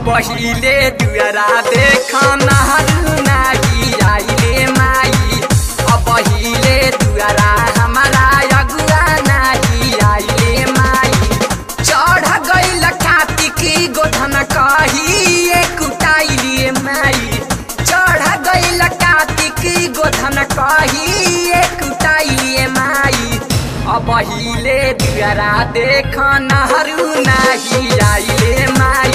अब हिले दुआरा देख नहरू नाही आइले माई अब हिले दुआरा हमारा अगुआ नाही आइले माई चढ़ गइल कार्तिकी गोधन कही कुटाइलिए माई चढ़ गइल कार्तिकी गोधन कही कुटाइलिए माई अब हिले दुआरा देख नहरू नाही आइले माई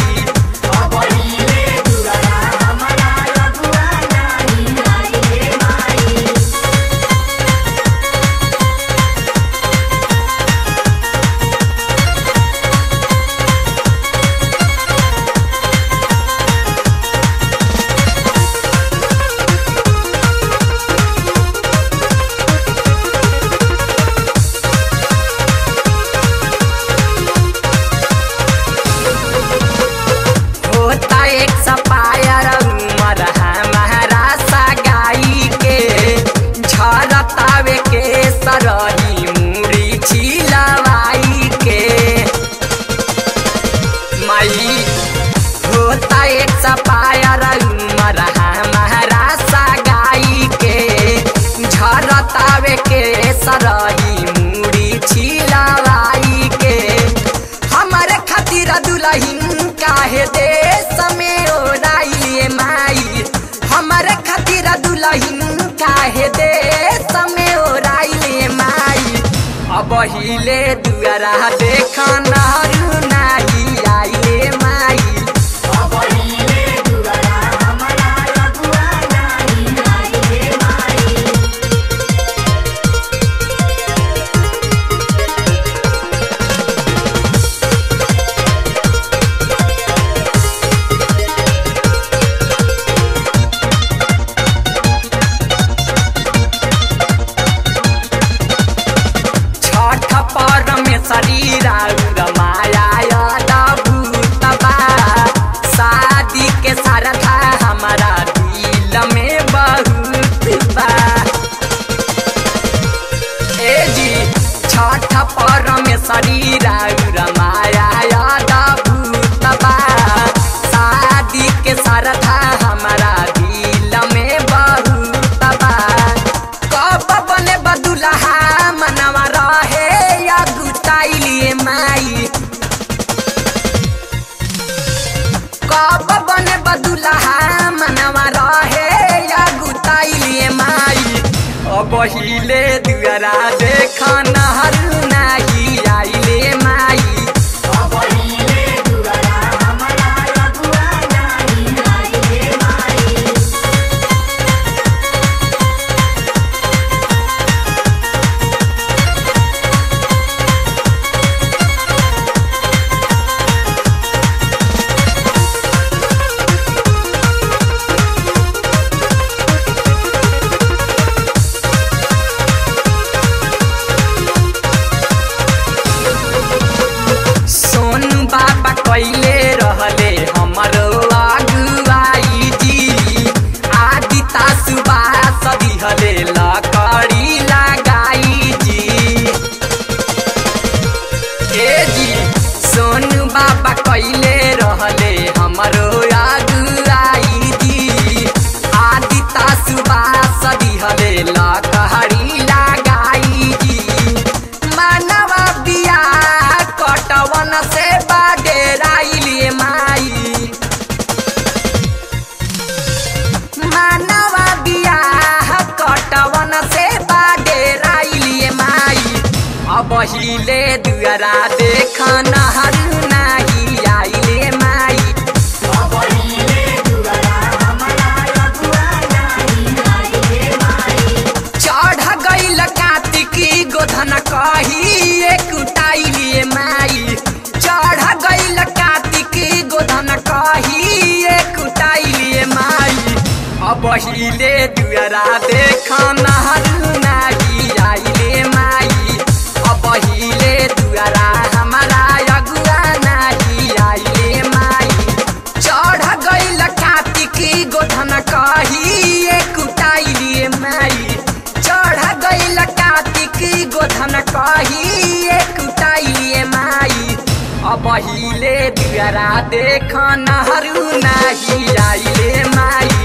होता एक सपायर उमर हमारा सगाई के झरतावे के सरही मुड़ी छिलवाई के माई होता एक सपायर उमर हमारा सगाई के झरतावे के सरही मुड़ी छिलवाई के हमारे खातिर दुलहिन काहे देश में ओराइए माई हमारे खातिर दुलहिन काहे देश में ओराइए माई अब हिले दुआरा देख नहरू नाही आइले माई छठ पर में शरीर और माया भूतबा शादी के सरधा हमारा दिल में बहुत बा ए जी छठ पर में शरीर और माया भूतबा शादी के सरधा हमारा दिल में बहुत बा कब बने बदुलहा मनवा रहे या गुताइलिए माई कब बने बदुलहा मनवा रहे या गुताइलिए माई अब हिले दुआरा देख नहरू नाही आइले माई सोनू बाबा कैले रहले हमरो अगुवाई जी आदि तासुबा सदिहले लकड़ी लगाई जी ए जी सोनू बाबा कैले रहले हमरो अगुवाई जी आदि तासुबा सदिहले लकड़ी लगाई जी मानवा बिया कटवन से बाडेराइलिए माई मानवा बिया कटवन से बाडेराइलिए माई अब हिले दुआरा देख नहरू नाही आइले माई चढ़ गइल कार्तिकी गोधन कही कुटाइलिए माई चढ़ गइल कार्तिकी गोधन कही कुटाइलिए माई अब हिले दुआरा देख नहरू नाही आइले माई अब हिले दुआरा हमारा अगुआ नाही आइले माई चढ़ गइल कार्तिकी गोधन कही कुटाइलिए माई चढ़ गइल कार्तिकी गोधन कही कुटाइलिए माई अब हिले दुआरा दुआरा देख नहरू नाही आइले माई